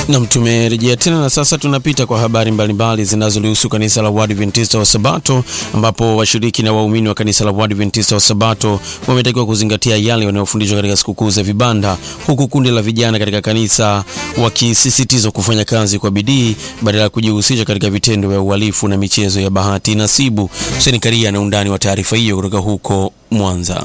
Nam, tumerejea tena na sasa tunapita kwa habari mbalimbali zinazolihusu kanisa la Waadventista wa Sabato, ambapo washiriki na waumini wa kanisa la Waadventista wa Sabato wametakiwa kuzingatia yale wanayofundishwa katika sikukuu za vibanda, huku kundi la vijana katika kanisa wakisisitizwa kufanya kazi kwa bidii badala ya kujihusisha katika vitendo vya uhalifu na michezo ya bahati nasibu. Huseni Karia na undani wa taarifa hiyo kutoka huko Mwanza.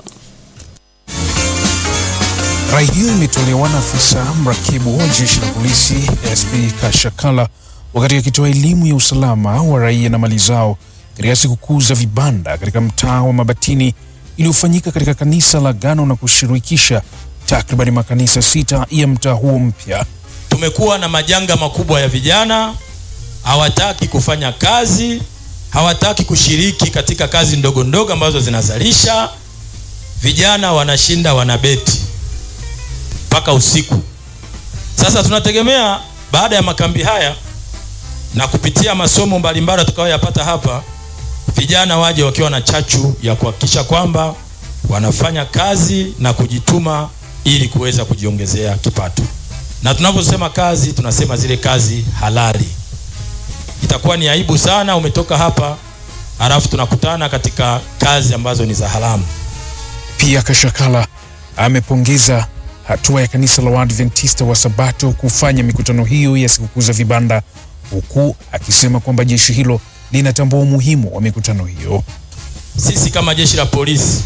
Rai hiyo imetolewa na afisa mrakibu wa jeshi la polisi SP Kashakala wakati akitoa elimu ya usalama wa raia na mali zao katika sikukuu za vibanda katika mtaa wa Mabatini iliyofanyika katika kanisa la Agano na kushirikisha takribani makanisa sita ya mtaa huo mpya. Tumekuwa na majanga makubwa ya vijana, hawataki kufanya kazi, hawataki kushiriki katika kazi ndogo ndogo ambazo zinazalisha. Vijana wanashinda wanabeti mpaka usiku. Sasa tunategemea baada ya makambi haya na kupitia masomo mbalimbali tutakayoyapata hapa, vijana waje wakiwa na chachu ya kuhakikisha kwamba wanafanya kazi na kujituma ili kuweza kujiongezea kipato. Na tunaposema kazi, tunasema zile kazi halali. Itakuwa ni aibu sana umetoka hapa halafu tunakutana katika kazi ambazo ni za haramu. Pia Kashakala amepongeza hatua ya kanisa la Waadventista wa Sabato kufanya mikutano hiyo ya sikukuu za vibanda, huku akisema kwamba jeshi hilo linatambua umuhimu wa mikutano hiyo. Sisi kama jeshi la polisi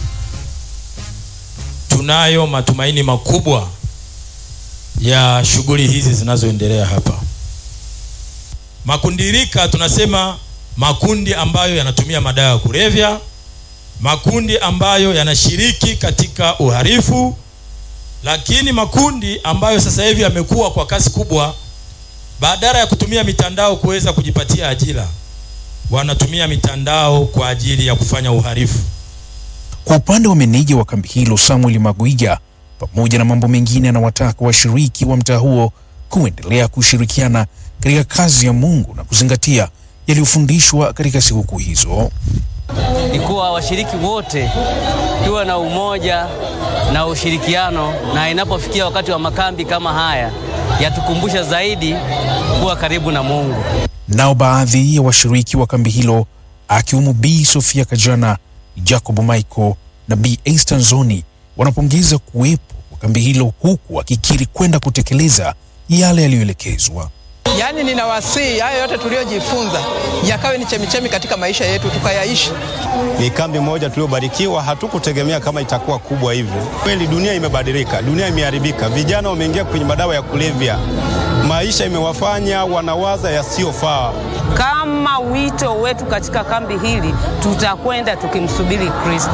tunayo matumaini makubwa ya shughuli hizi zinazoendelea hapa. Makundirika tunasema makundi ambayo yanatumia madawa ya kulevya, makundi ambayo yanashiriki katika uhalifu lakini makundi ambayo sasa hivi yamekuwa kwa kasi kubwa, badala ya kutumia mitandao kuweza kujipatia ajira, wanatumia mitandao kwa ajili ya kufanya uhalifu. Kwa upande wa meneja wa kambi hilo Samuel Magwiga, pamoja na mambo mengine, anawataka washiriki wa mtaa huo kuendelea kushirikiana katika kazi ya Mungu na kuzingatia yaliyofundishwa katika sikukuu hizo. Ni kuwa washiriki wote tuwe na umoja na ushirikiano, na inapofikia wakati wa makambi kama haya yatukumbusha zaidi kuwa karibu na Mungu. Nao baadhi ya washiriki wa kambi hilo akiwemo Bi Sofia Kajana, Jacob Michael na Bi Esther Nzoni wanapongeza kuwepo kwa kambi hilo, huku wakikiri kwenda kutekeleza yale yaliyoelekezwa. Yaani, ninawasihi hayo yote tuliyojifunza yakawe ni chemichemi katika maisha yetu tukayaishi. Ni kambi moja tuliyobarikiwa, hatukutegemea kama itakuwa kubwa hivyo. Kweli dunia imebadilika, dunia imeharibika, vijana wameingia kwenye madawa ya kulevya, maisha imewafanya wanawaza yasiyofaa. Kama wito wetu katika kambi hili, tutakwenda tukimsubiri Kristo.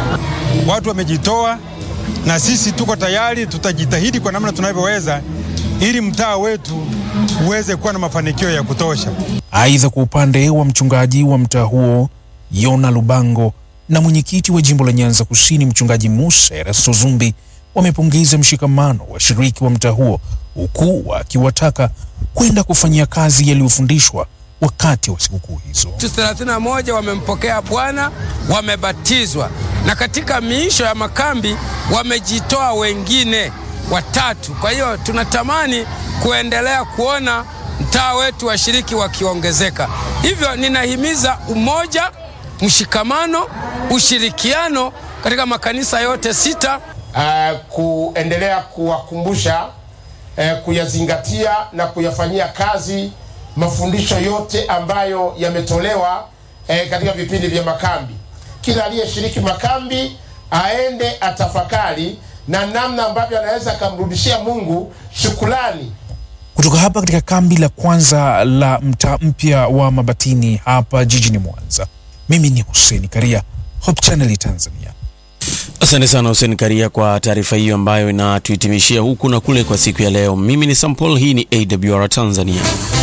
Watu wamejitoa na sisi tuko tayari, tutajitahidi kwa namna tunavyoweza ili mtaa wetu uweze kuwa na mafanikio ya kutosha. Aidha, kwa upande wa mchungaji wa mtaa huo Yona Lubango na mwenyekiti wa jimbo la Nyanza Kusini mchungaji Musa Erasto Zumbi wamepongeza mshikamano wa washiriki wa mtaa huo, huku wakiwataka kwenda kufanyia kazi yaliyofundishwa wakati wa sikukuu hizo. Watu 31 wamempokea Bwana, wamebatizwa, na katika miisho ya makambi wamejitoa wengine watatu. Kwa hiyo tunatamani kuendelea kuona mtaa wetu washiriki wakiongezeka. Hivyo ninahimiza umoja, mshikamano, ushirikiano katika makanisa yote sita. Uh, kuendelea kuwakumbusha uh, kuyazingatia na kuyafanyia kazi mafundisho yote ambayo yametolewa uh, katika vipindi vya makambi. Kila aliyeshiriki makambi aende atafakari na namna ambavyo anaweza akamrudishia Mungu shukrani. Kutoka hapa katika kambi la kwanza la mtaa mpya wa Mabatini hapa jijini Mwanza, mimi ni Hussein Karia, Hope Channel Tanzania. Asante sana Hussein Karia kwa taarifa hiyo ambayo inatuhitimishia huku na kule kwa siku ya leo. Mimi ni Sampol, hii ni AWR Tanzania.